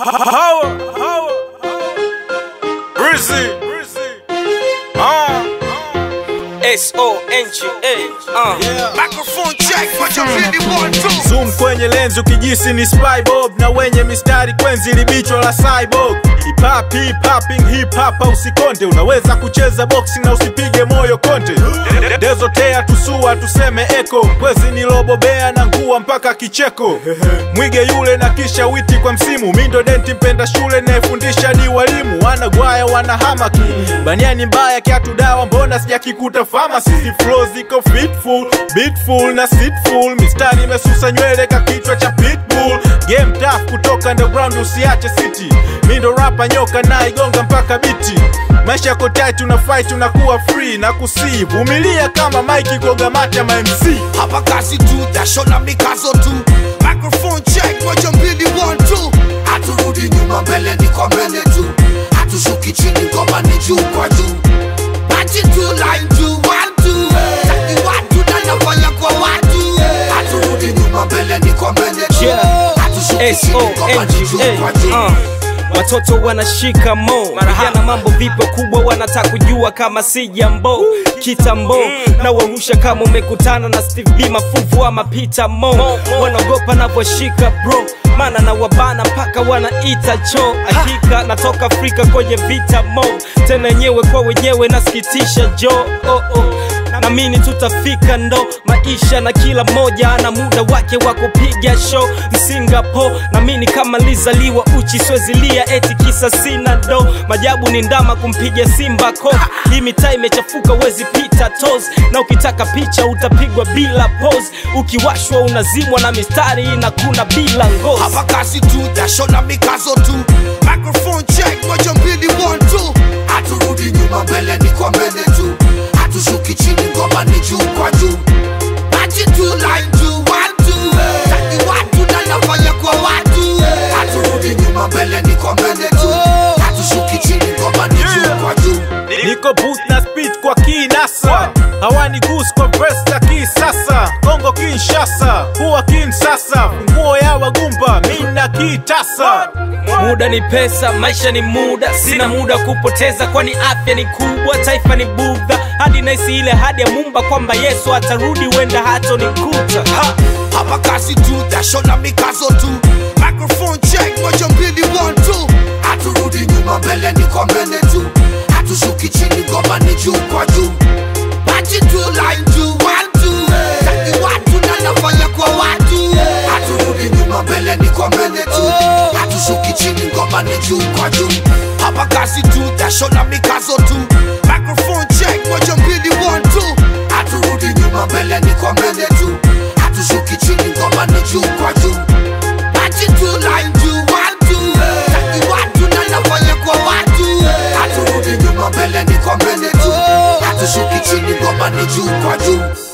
Power, power, Rizzy, uh, S-O-N-G-A uh. yeah. Microphone check, what you really want to? Zoom kwenye lenzi ukijisi ni spy bob na wenye mistari kwenzi libichwa la cyborg hip hop hip hopping hip hop usikonde unaweza kucheza boxing na usipige moyo konte dezotea tusua tuseme eko kwezi nilobobea na ngua mpaka kicheko mwige yule na kisha witi kwa msimu mindo denti mpenda shule nayefundisha ni walimu wanagwaya wanahamaki baniani mbaya kiatu dawa mbona sijakikuta famasi flow ziko fitful beatful na sitful mistari imesusa nywele ka kichwa cha pitbull game tough kutoka underground usiache city mindo rapa nyoka na igonga mpaka biti maisha yako tight una fight unakuwa free na kusii vumilia kama mike kogamata ma mc Hapa kazi tu, jasho na mikazo tu. Microphone check, moja mbili one two. Haturudi nyuma, mbele ni kwa mbele tu. Hatushuki chini, ngoma ni juu kwa juu. Party tu, line tu, one two. Taki watu na nafanya kwa watu. Haturudi nyuma, mbele ni kwa mbele tu. Yeah. Hatushuki chini, ngoma ni juu kwa juu. S-O-N-G-A uh. Watoto wanashika mo vijana, mambo vipo kubwa, wanataka kujua kama si jambo kitambo na warusha kama umekutana na Steve B mafuvu ama Peter Mo, wanaogopa navyoshika bro mana na wabana mpaka wanaita cho hakika natoka Afrika kwenye vita mo tena wenyewe kwa wenyewe nasikitisha jo oh, oh. namini tutafika ndo maisha na kila mmoja ana muda wake wa kupiga show Singapore namini kama lizaliwa uchi swezilia eti kisa sina do majabu ni ndama kumpiga simba ko hii mitaa imechafuka wezi pita tos na ukitaka picha utapigwa bila pose ukiwashwa unazimwa na mistari inakuna bila ngozi Hapa kazi tu, jasho na mikazo tu. Microphone check, moja mbili one two. Haturudi nyuma, mbele ni kwa mbele tu. Hatushuki chini, ngoma ni juu kwa juu. Party tu, line tu, one two. Taki watu na nafanya kwa watu. Haturudi nyuma, mbele ni kwa mbele tu. Hatushuki chini, ngoma ni juu kwa juu. niko booth na speed kwa kinasa hawani gus kwa verse za kisasa kongo kinshasa kuwa kinsasa funguo ya wagumba mina kitasa muda ni pesa maisha ni muda sina muda wa kupoteza kwani afya ni kubwa taifa ni budha hadi naisi ile hadi ya mumba kwamba yesu atarudi wenda hato nikuta ha! Hapa kazi tu, jasho na mikazo tu. Microphone check, moja mbili one two. Haturudi nyuma, mbele ni kwa mbele tu. Hatushuki chini, ngoma ni juu kwa juu. Party tu, line tu, one two. Taki watu na nafanya kwa watu. Haturudi nyuma, mbele ni kwa mbele tu. Hatushuki chini, ngoma ni juu kwa juu. Hapa kazi tu, jasho na mikazo tu. Microphone check, moja mbili one two. Haturudi nyuma, mbele ni kwa mbele tu. Hatushuki chini, ngoma ni juu kwa juu. Party tu, line tu, one two. Taki watu na nafanya kwa watu. Haturudi nyuma, mbele ni kwa mbele tu. Hatushuki chini, ngoma ni juu kwa juu.